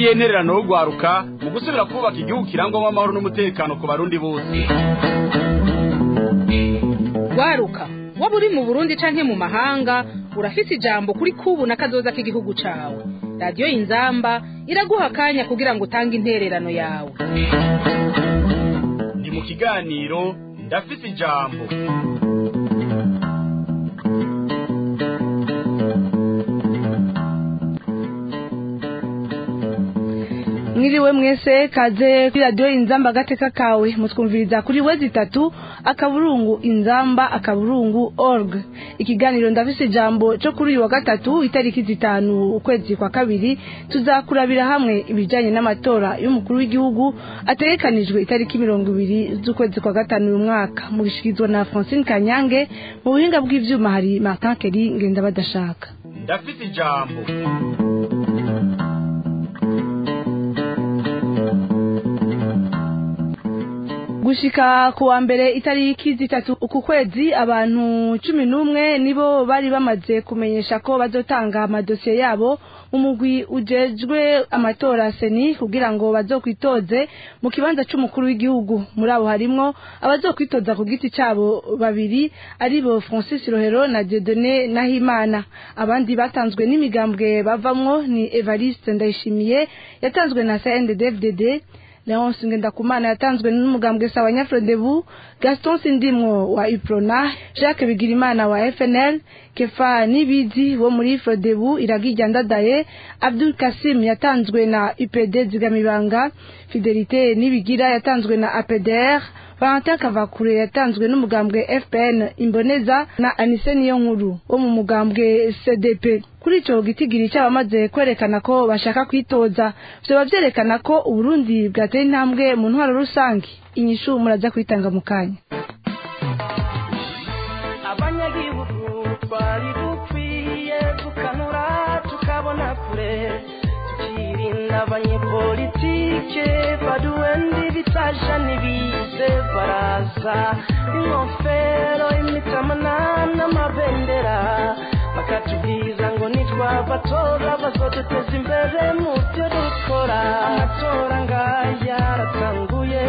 ngiyi intererano yo gwaruka mu gusubira kubaka igihugu kirangwamo amahoro n'umutekano ku barundi bose gwaruka waba uri mu burundi canke mu mahanga urafise ijambo kuri kubu na kazoza k'igihugu cawe radiyo inzamba iraguha akanya kugira ngo utange intererano yawe ni mu kiganiro ndafise ijambo mwiriwe mwese kaze kuri radiyo inzamba agateka kawe mutwumviriza kuri wezi itatu akaburungu inzamba akaburungu org ikiganiro ndafise ijambo cyo kuri uyu wa gatatu itariki zitanu ukwezi kwa kabiri tuzakurabira hamwe ibijyanye n'amatora y'umukuru w'igihugu ategekanijwe itariki mirongo ibiri z'ukwezi kwa gatanu uyu mwaka mu bishikirizwa na francine kanyange mu buhinga bw'ivyuma hari martin keri ngenda badashaka ndafise ijambo gushika ku wa mbere itariki zitatu uku kwezi abantu cumi n'umwe nibo bari bamaze kumenyesha ko bazotanga amadosiye yabo mu mugwi ujejwe amatora seni kugira ngo bazokwitoze mu kibanza c'umukuru w'igihugu muri abo harimwo abazokwitoza ku giti cabo babiri aribo francis rohero na diodone nahimana abandi batanzwe n'imigambwe bavamwo ni evariste ndayishimiye yatanzwe na cndfdd Leonce Ngendakumana yatanzwe n'umugambwe sawa Nyafrodebu, Gaston Sindimwo wa Iprona, Jacques Bigirimana wa FNL, Kefa Nibizi wo muri Frodebu iragijya ndadaye, Abdul Kasim yatanzwe na UPD Zigamibanga, Fidelite Nibigira yatanzwe na APDR, Valentin Kavakure yatanzwe n'umugambwe FPN Imboneza na Anise Niyonkuru wo mu mugambwe CDP. Kuri ico gitigiri cyabamaze kwerekana ko bashaka kwitoza, vyoba vyerekana ko Uburundi bwateye intambwe mu ntwaro rusange. Inyishu muraza kwitanga mu kanya. abanyagihugu twari dukwiye tukanura tukabona kure tukirinda abanyepolitike baduwendi bitaja n'ibize baraza ingofero imitamana n'amabendera bakatubwiza ngo nitwabatora bazoduteza imbere mu byo dukora amatora ngaya aratanguye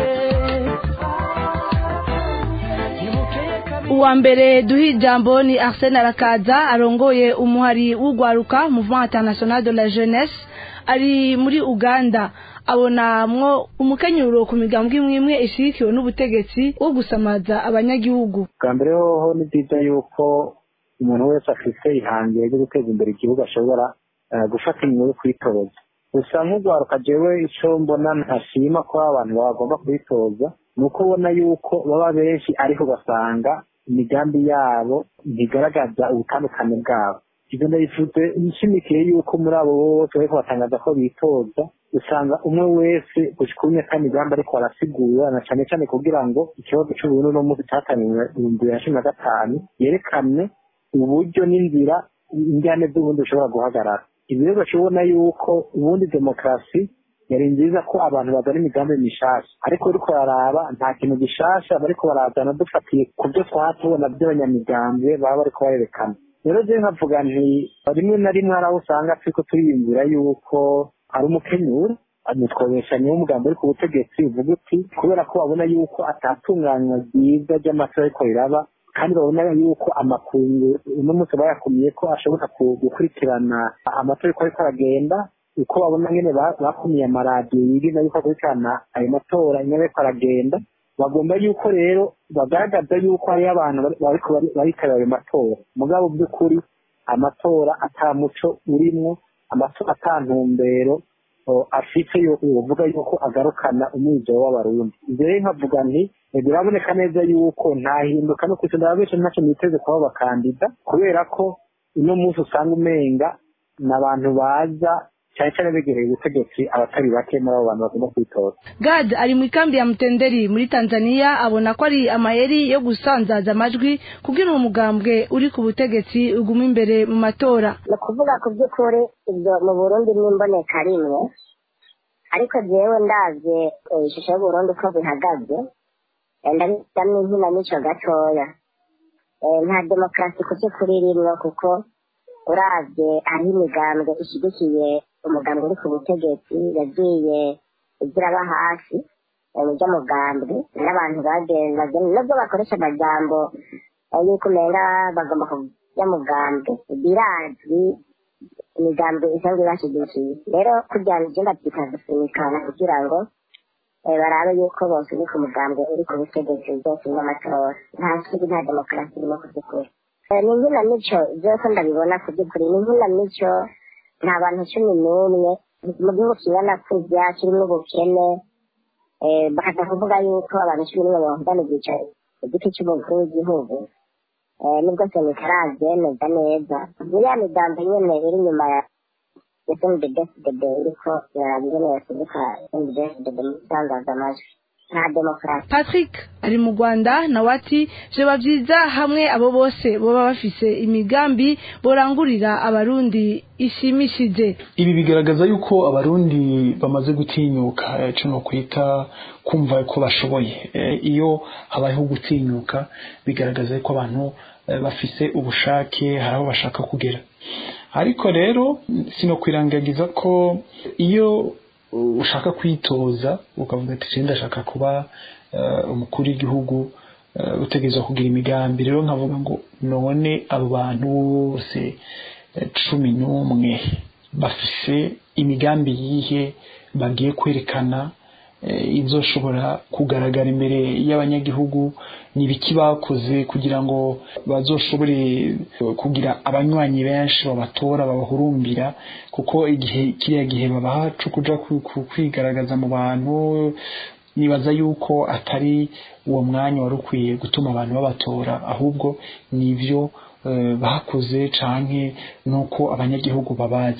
Nibukeye kabiri uwa mbere duha ijambo ni arsene arakaza arongoye umuhari w'ugwaruka mouvement international de la jeunesse ari muri uganda abonamwo umukenyuro ku migambwe imwe imwe ishigikiwe n'ubutegetsi wo gusamaza abanyagihugu bwa mbere hoho ni byiza yuko umuntu wese afite ihangiro ryo guteza imbere igihugu ashobora eh, gufata inyuma yo kwitoza gusa nk'ugwaruka jewe ico mbona ntashima ko abantu bagomba kwitoza ni uko ubona yuko baba benshi ariko ugasanga imigambi yabo ntigaragaza ubutandukane bwabo ibyo ndabivuze nshimikiye yuko muri abo bose bariko batangaza ko bitoza usanga umwe wese gushika ubu nyaka migambi ariko arasigura na cane cane kugira ngo ikibazo c'uburundi no munsi cataniwe ibihumbi bibiri na cumi na gatanu yerekane uburyo n'inzira injyane z'ubundi bushobora guhagarara ibi rero bashobona yuko ubundi demokarasi yari nziza ko abantu bazana imigambi mishasha ariko uriko bararaba nta kintu gishasha bariko barazana dufatiye ku byo twatubona by'abanyamigambwe baba bariko barerekana rero je nkavuga nti rimwe na rimwe hari aho usanga turiko turiyumvira yuko ari umukenyura nitwobesha niwo mugambi uri ku butegetsi uvuga uti kubera ko babona yuko atatunganywa ryiza ry'amatora ariko riraba kandi babona yuko amakungu uno munsi bayakumiye ko ashobora ku- gukurikirana amatora uko ariko aragenda uko babona nyene ba- bakumiye amaradiyo yigiza yuko akurikirana ayo matora nyene ariko aragenda bagomba yuko rero bagaragaza yuko hariyo abantu bari- bariko bari- baritabira ayo matora mugabo by'ukuri amatora ata muco urimwo amatora ata ntumbero o, afite yo uvuga yuko agarukana umwizero w'abarundi ivyo rero nkavuga nti eh, biraboneka neza yuko nta hinduka no kwisa ndababesha ntacyo niteze kuba bakandida kubera ko uno munsi usanga umenga ni abantu baza cyane cyane begereye ubutegetsi abatari bake muri abo bantu bagomba kwitoza gad ari mu ikambi ya mutenderi muri tanzania abona ko ari amayeri yo gusanzaza amajwi kugira uwo mugambwe uri ku butegetsi uguma imbere mu matora ni ukuvuga ku by'ukuri ibyo mu burundi n'imboneka rimwe ariko jewe ndavye eh, ishusho y'uburundi uko bihagaze eh, ndabishyiramo inkinamico gatoya Eh, nta demokarasi ku by'ukuri irimwo kuko uravye hariho imigambwe ishyigikiye umugambi uri ku butegetsi yagiye igira aba hasi mu by'umugambi n'abantu bagenda nubwo bakoresha amajambo eh, y'uko umenga bagomba kujya mugambi birazwi imigambi isanzwe ibashyigikiye rero kugira ngo ibyumba bikagusunikana kugira ngo eh, barabe yuko bose uri ku mugambi uri ku butegetsi byose n'amatora nta kindi nta demokarasi irimo ku by'ukuri Eh, ni inkinamico byose ndabibona ku by'ukuri ni inkinamico nta bantu cumi n'umwe mu gihugu kingana kurya kirimo ubukene eh, bakaza kuvuga yuko abantu cumi n'umwe bahungana ibyicaro igiti cy'umukuru w'igihugu eh, nubwo sena itarabyemeza neza muri ya migambi nyene iri inyuma ya ya snddfdd iriko iraraba ingene yasibuka snddfdd mu itangazaamajwi nta demokarasi patrick ari mu rwanda nawe ati vyoba vyiza hamwe abo bose boba bafise imigambi borangurira abarundi ishimishije ibi bigaragaza yuko abarundi bamaze gutinyuka eh, no kwita kumva ko bashoboye Eh, iyo habayeho gutinyuka bigaragaza yuko abantu eh, bafise ubushake hari aho bashaka kugera ariko rero sino kwirangagiza ko iyo ushaka kwitoza ukavuga ati "Je ndashaka kuba eh, umukuru w'igihugu eh, utegerezwa kugira imigambi rero nkavuga ngo none abo bantu bose eh, cumi n'umwe bafise imigambi yihe bagiye kwerekana eh, izoshobora kugaragara imbere y'abanyagihugu ni ibiki bakoze kugira ngo bazoshobore eh, kugira abanywanyi benshi babatora babahurumbira kuko igihe kiriya gihe babaha co kuja ku- ku- kwigaragaza mu bantu nibaza yuko atari uwo mwanya wari ukwiye gutuma abantu babatora ahubwo nivyo eh, bakoze canke nuko abanyagihugu babazi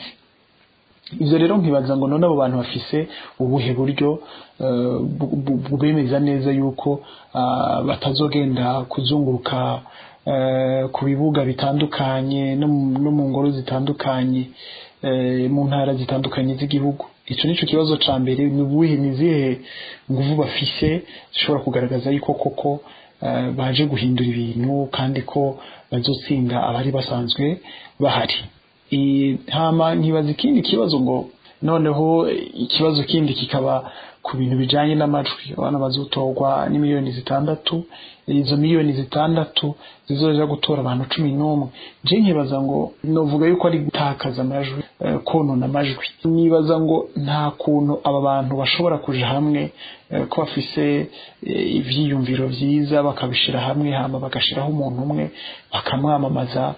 ivyo rero nkibaza ngo none abo bantu bafise ubuhe buryo eh, bu- bu- bubemeza neza yuko ah, batazogenda kuzunguruka eh, ku bibuga bitandukanye no mu- no mu ngoro zitandukanye eh, mu ntara zitandukanye z'igihugu ico nico kibazo ca mbere ni ubuhe ni izihe nguvu bafise zishobora kugaragaza yuko koko eh, baje guhindura ibintu kandi ko bazotsinda abari basanzwe bahari I- hama nkibaza ikindi kibazo ngo noneho ikibazo kindi kikaba ku bintu bijanye n'amajwi abana bazotorwa ni miliyoni zitandatu izo miliyoni zitandatu zizoja gutora abantu cumi n'umwe je nkibaza ngo novuga yuko ari gutakaza amajwi eh, konona amajwi nibaza ngo nta kuntu aba bantu bashobora kuja hamwe eh, ko bafise eh, ivyiyumviro vyiza bakabishira hamwe hama bagashiraho umuntu umwe bakamwamamaza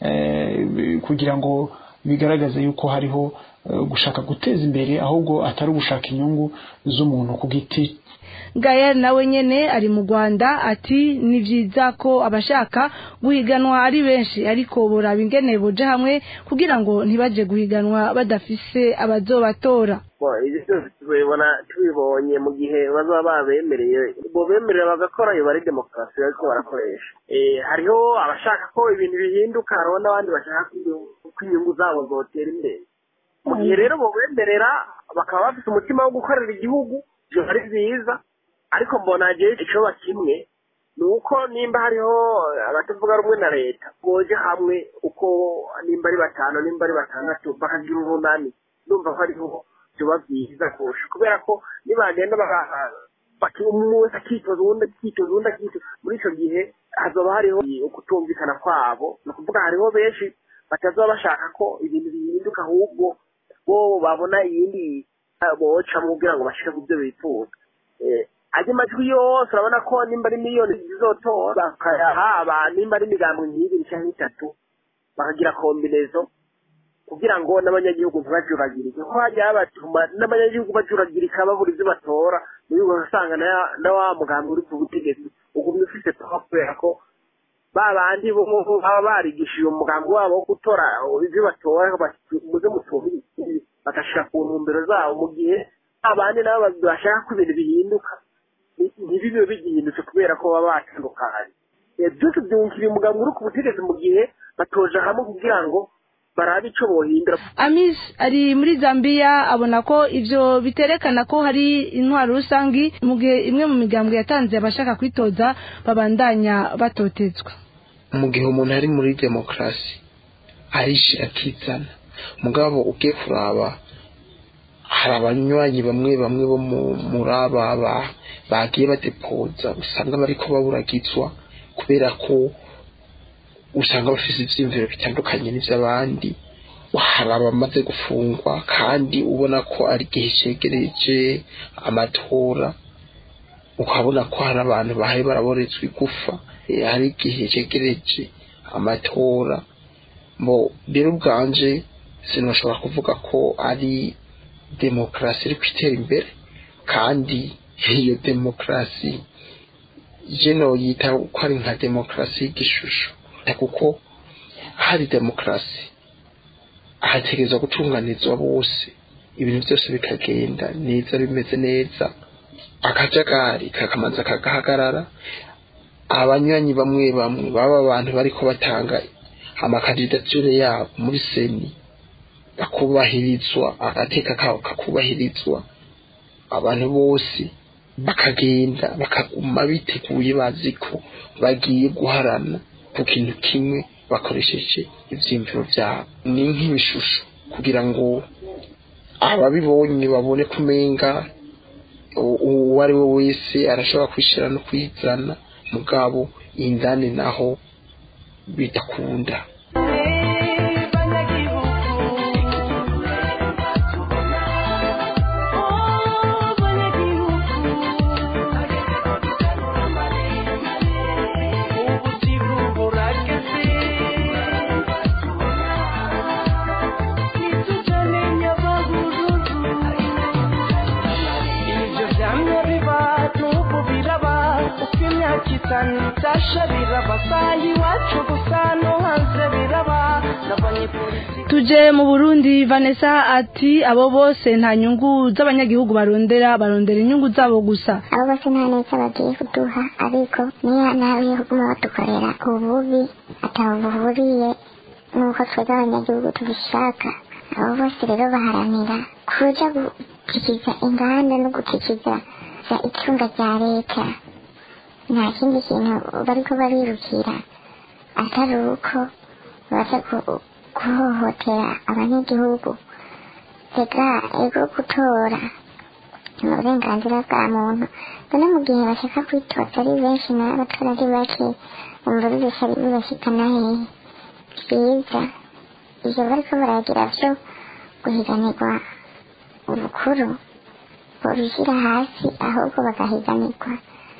eh, kugira ngo bigaragaze yuko hariho eh, gushaka guteza imbere ahubwo atari ugushaka inyungu z'umuntu ku giti Gael nawe nyene ari mu Rwanda ati ni vyiza ko abashaka guhiganwa ari benshi ariko boraba ingene boja hamwe kugira ngo ntibaje guhiganwa badafise abazobatora Bon, ibyo byose tubibona tubibonye mu gihe bazaba babemereye bo bemerera bagakora iyo bari demokarasi bariko barakoresha Eh, hariho abashaka ko ibintu bihinduka hariho n'abandi bashaka ko inyungu- ko inyungu zabo zotera imbere mu gihe rero bo bemerera bakaba bafite umutima wo gukorera igihugu ivyo ari byiza ariko mbona jewe icoba kimwe ni uko nimba hariho abatavuga rumwe na leta boje hamwe uko nimba ari batanu nimba ari batandatu bakagira urunani numva ko ariho vyoba vyiza kurusha kubera ko nibagenda baka- baki- umwe wese akitoza uwundi akitoza uwundi akitoza muri ico gihe hazoba hariho ukutumvikana kwabo ni ukuvuga hariho benshi batazoba bashaka ko ibintu bihinduka ahubwo bo babona iyindi eh, bocamwo kugira ngo bashike ku byo bifuza Eh, ayo majwi yose urabona ko nimba ari miliyoni zizotora bakayaha abantu nimba ari imigambi nk'ibiri canke itatu bakagira kombinezo kugira ngo n'abanyagihugu ntibajuragirike kuko hajya habatuma n'abanyagihugu bajuragirika babura ibyo batora muri ubwo usanga na- na wa mugambi uri ku butegetsi ugumye ufise pawa kubera ko ba bandi bo baba barigishije umugambi wabo wo gutora ibyo batora bati- muze mutumire bagashira ku ntumbero zabo mu gihe abandi nabo bashaka ko ibintu bihinduka ni- ntibibe bigihindutse kubera ko baba batandukanye Eh, byose byungukira umugambi uri ku butegetsi mu gihe batoje hamwe kugira ngo barabe ico bohindura Amis ari muri Zambia abona ko ivyo biterekana ko hari intwaro rusangi mu gihe imwe mu migambwe yatanze abashaka kwitoza babandanya batotezwa mu gihe umuntu ari muri demokarasi arishira akizana mugabo ugiye kuraba hari abanywanyi bamwe bamwe bo mu- muri aba ba- bagiye badepoza usanga bariko baburagizwa kubera ko usanga bafise ivyiyumviro bitandukanye n'ivy'abandi hari abamaze gufungwa kandi ubona ko ari igihe cegereje amatora ukabona ko hari abantu bahaye baraboretswa igufa eh, hari igihe cegereje amatora bo rero ubwanje sinoshobora kuvuga ko ari demokarasi iri kwitera imbere kandi iyo demokarasi je noyita ko ari nka demokarasi y'igishusho kuko hari demokarasi hategerezwa gutunganizwa bose ibintu byose bikagenda neza bimeze neza akajagari kakamanza kagahagarara abanywanyi bamwe bamwe baba abantu bariko batanga amakandidature yabo muri seni bakubahirizwa agateka kabo kakubahirizwa abantu bose bakagenda bakaguma biteguye bazi ko bagiye guharana ku kintu kimwe bakoresheje ivyiyumviro vyabo ni nk'ibishusho kugira ngo ababibonye babone kumenga u- uwo ari we wese arashobora kwishira no kwizana mugabo indani naho bidakunda ibyo byamye biba n'ubu biraba uko imyaka itanu itasha biraba saa iwacu gusa no hanze biraba n'abanyepolitiki tuje mu burundi vanessa ati abo bose nta nyungu z'abanyagihugu barondera barondera inyungu zabo gusa abo bose nta neza bagiye kuduha ariko niyo nawe kuguma badukorera ububi ataho buhuriye n'uko twebwe abanyagihugu tubishaka abo bose rero baharanira kuja gukikiza inganda no gukikiza za icunga rya leta nta kindi kintu bariko barirukira atari uko baza ku- guhohotera abanyagihugu rega ego gutora ni uburenganzira bwa muntu none mu gihe bashaka kwitoza ari benshi nawe abatora ari bake umva bibesha bibashikana hehe byiza ivyo bariko baragira vyo guhiganirwa ubukuru babishyira hasi ahubwo bagahiganirwa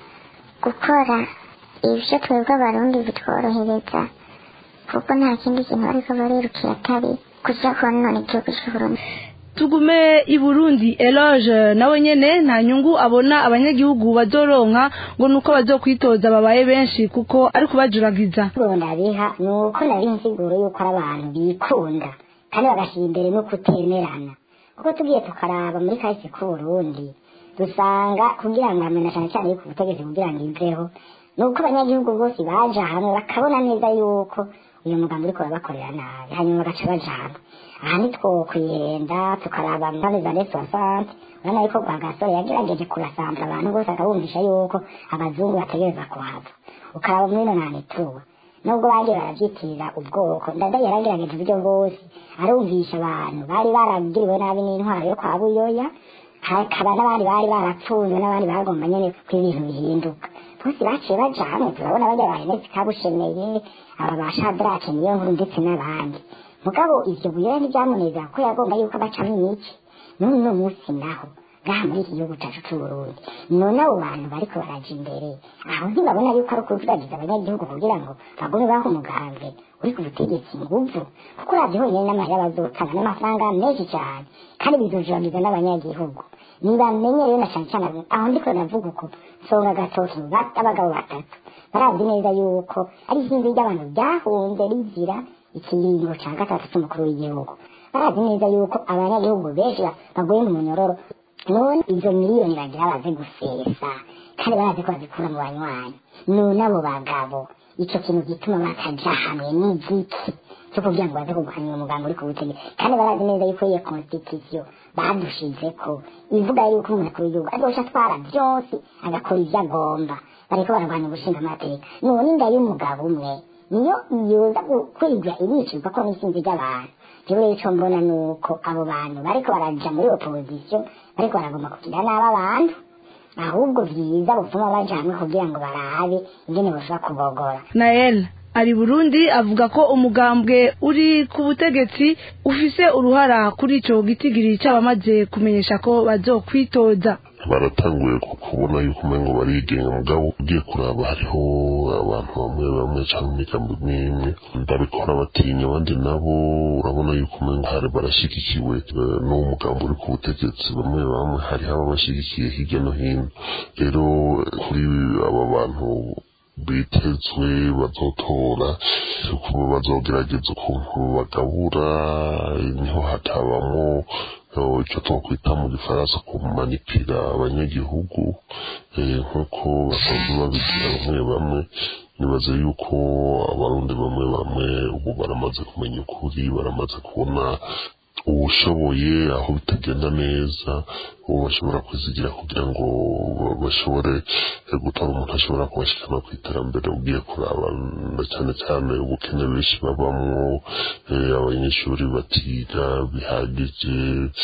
gukora ibyo twebwe abarundi bitworohereza kuko nta kindi kintu bariko barirukira atari kuja konona igihugu c'uburundi tugume i burundi eloge nawe nyene nta nyungu abona abanyagihugu bazoronka ngo nuko bazokwitoza babaye benshi kuko ari kubajuragiza ndabiha ni uko nari insiguro yuko ari abantu bikunda kandi bagashyira imbere no kutemerana kuko tugiye tukaraba muri kahise k'uburundi dusanga kugira ngo hamwe na cyane cyane yuko ubutegetsi kugira ngo iveho ni uko abanyagihugu bose baja hamwe bakabona neza yuko uyu mugambi uriko urabakorera nabi hanyuma bagaca baja hamwe aha ntitwokwihenda tukaraba mpande za resosante urabona yuko rwagasore yagerageje kurasambura abantu bose akabumvisha yuko abazungu bategereza kuhava ukaraba muri ino ntanituwe nubwo bagiye barabyitirira ubwoko ndada yaragerageje uburyo bwose arumvisha abantu bari baragiriwe nabi n'intwaro yo kwa buyoya hakaba n'abandi bari barapfunzwe n'abandi bagomba nyene ko ibintu bihinduka bose baciye baja hamwe turabona bajya bahenetse kabushemeye aba ba shadrake niyo nkuru ndetse n'abandi mugabo ivyo buyoya ntibyamunezera ko yagomba yuko bacamo imici none uno munsi naho ngaha muri iki gihugu cacu c'uburundi none abo bantu bariko baraja imbere aho ntibabona yuko ari ukuvuragiza abanyagihugu kugira ngo bagume baha umugambwe uri ku butegetsi nguvu kuko uravye honyene n'amahera bazotanga n'amafaranga menshi cane kandi bizojuragiza n'abanyagihugu nibamenye rero na cane cane aho ndiko navuga uko nsonga agatoki ba- abagabo batatu barazi neza yuko ari isinzi ry'abantu ryahunze rizira ikiringo ca gatatu c'umukuru w'igihugu barazi neza yuko abanyagihugu benshi baguye mu munyororo none izo miliyoni bagira baze gusesa kandi barazi ko bazikura mu banywanyi none abo bagabo ico kintu gituma bakaja hamwe n'igiki cyo kugira ngo baze kurwanya umugambi uri ku butegetsi kandi barazi neza yuko iyo constitution badushizeko ivuga yuko umukuru w'igihugu azoca atwara byose agakora ivyo agomba bariko bararwanya ubushinga amateka none inda y'umugabo umwe niyo yoza kwigwa iricirwa ko n'isinzi ry'abantu jewe ico mbona ni uko abo bantu bariko baraja muri opposition bariko baragomba kugira nabi abantu ahubwo vyiza butuma baja hamwe kugira ngo barabe ingene boshobora kubogora nael ari burundi avuga ko umugambwe uri ku butegetsi ufise uruhara kuri ico gitigiri c'abamaze kumenyesha ko bazokwitoza baratanguye kubona yuko umengo barigenga mugabo ugiye kuraba hariho abantu bamwe bamwe cyangwa imigambi imwe babikora batinya abandi nabo urabona yuko umengo hari barashyigikiwe n'uwo mugambi uri ku butegetsi bamwe bamwe hariho ababashyigikiye hirya no hino rero kuri aba bantu bitezwe bazotora kuba bazogerageza ukuntu bagabura niho hatabamo icyo twakwita mu gifaransa kumanipira abanyagihugu nk'uko basanzwe babigira bamwe bamwe nibaze yuko abarundi bamwe bamwe ubu baramaze kumenya ukuri baramaze kubona ubushoboye aho bitagenda neza uwo bashobora kwizigira kugira ngo bashobore gutora umuntu ashobora kubashikana ku iterambere ugiye kuraba na cyane cyane ubukene benshi babamwo abanyeshuri batiga bihagije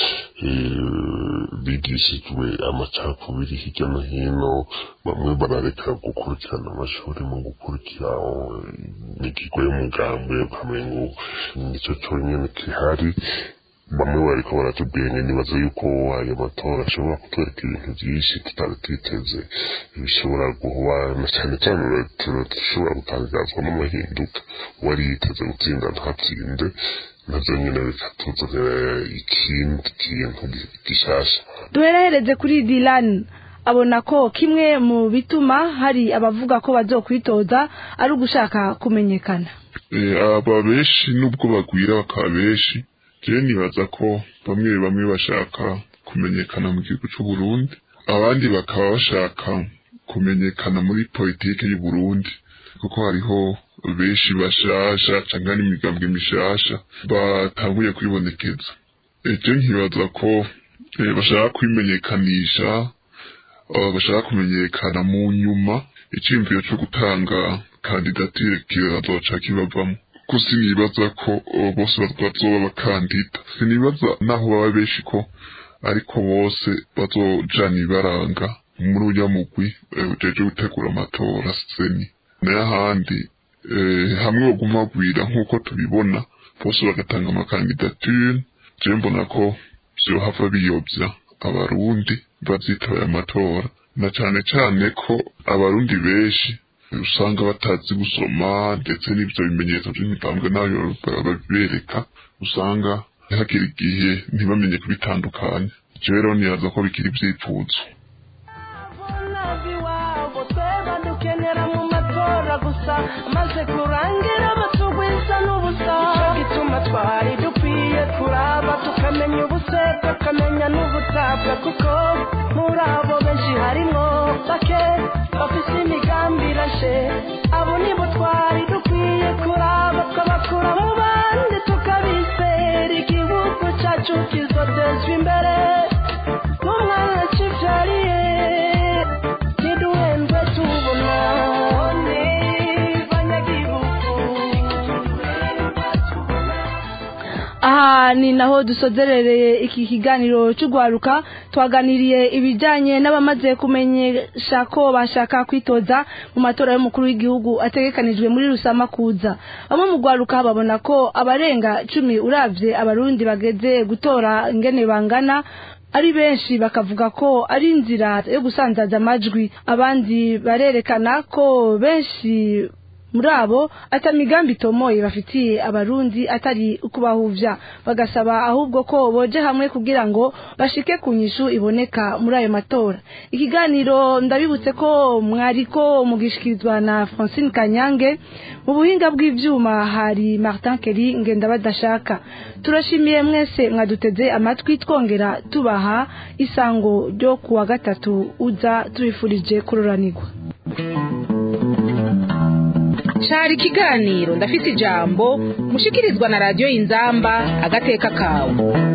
bigishijwe amacakubiri hirya no hino bamwe barareka gukurikirana amashuri mu gukurikira imigigo y'umugambi ukamengo nicyo cyonyine gihari bamwe bariko baratubwira nibaza yuko ayo matora ashobora kutwereka ibintu byinshi tutari twiteze bishobora guhuba na cyane cyane dushobora gutangazwa n'amahinduka uwari yiteze gutsinda ntatsinde navyo nyine bikatuzanira ikindi kintu gishasha duherehereze kuri dilan abona ko kimwe mu bituma hari abavuga ko bazokwitoza ari ugushaka kumenyekana aba benshi nubwo bagwira bakaba benshi jewe nibaza ko bamwe bamwe bashaka kumenyekana mu gihugu c'u Burundi abandi bakaba bashaka kumenyekana muri politike y'u Burundi kuko hariho benshi bashasha canke n'imigambwe mishasha batanguye kwibonekeza eje nkibaza ko bashaka kwimenyekanisha bashaka kumenyekana mu nyuma iciyumviro co gutanga kandidatire kirazoca kibavamo ko sinibaza ko bose bazoba abakandida sinibaza naho baba benshi ko ariko bose bazojana ibaranga muri urya mugwi ujeje gutegura amatora seni n'ahandi hamwe baguma bagwira nk'uko tubibona bose bagatanga amakandidature je mbona ko vyohava biyobya abarundi bazitaba amatora na cane cane ko abarundi benshi usanga batazi gusoma ndetse n'ibyo bimenyetso by'imigambwe nayo babibereka usanga hagira igihe ntibamenye kubitandukanya ivyo rero nibaza ko bikiri ivyipfuzo maze kurangira batugwiza n'ubusa icyo gituma twari dukwiye kuraba tukamenya ubuse tukamenya n'ubutabwa kuko muri abo benshi harimo bake bafise imigambi irashe abo nibo twari dukwiye kuraba twabakura mu bandi tukabizera igihugu cyacu kizotezwa imbere n'umwana kibyariye ntiduhendwe tubona aha ni naho dusozerereye iki kiganiro cy'urwaruka twaganiriye ibijyanye n'abamaze kumenyesha ko bashaka kwitoza mu matora y'umukuru w'igihugu ategekanijwe muri rusamakuza bamwe mu rwaruka babona ko abarenga cumi urabye abarundi bageze gutora ingene bangana ari benshi bakavuga ko ari inzira yo gusanzaza amajwi abandi barerekana ko benshi muri abo atamigambi itomoye bafitiye abarundi atari ukubahuvya bagasaba ahubwo ko boje hamwe kugira ngo bashike ku nyishu iboneka muri ayo matora ikiganiro ndabibutse ko mwariko mugishikirizwa na Francine Kanyange mu buhinga bw'ivyuma hari Martin Kelly ngenda badashaka turashimiye mwese mwaduteze amatwi twongera tubaha isango ryo kuwa gatatu uza tubifurije kuroranirwa cari ikiganiro ndafite ijambo mushikirizwa na radiyo y'inzamba agateka kawe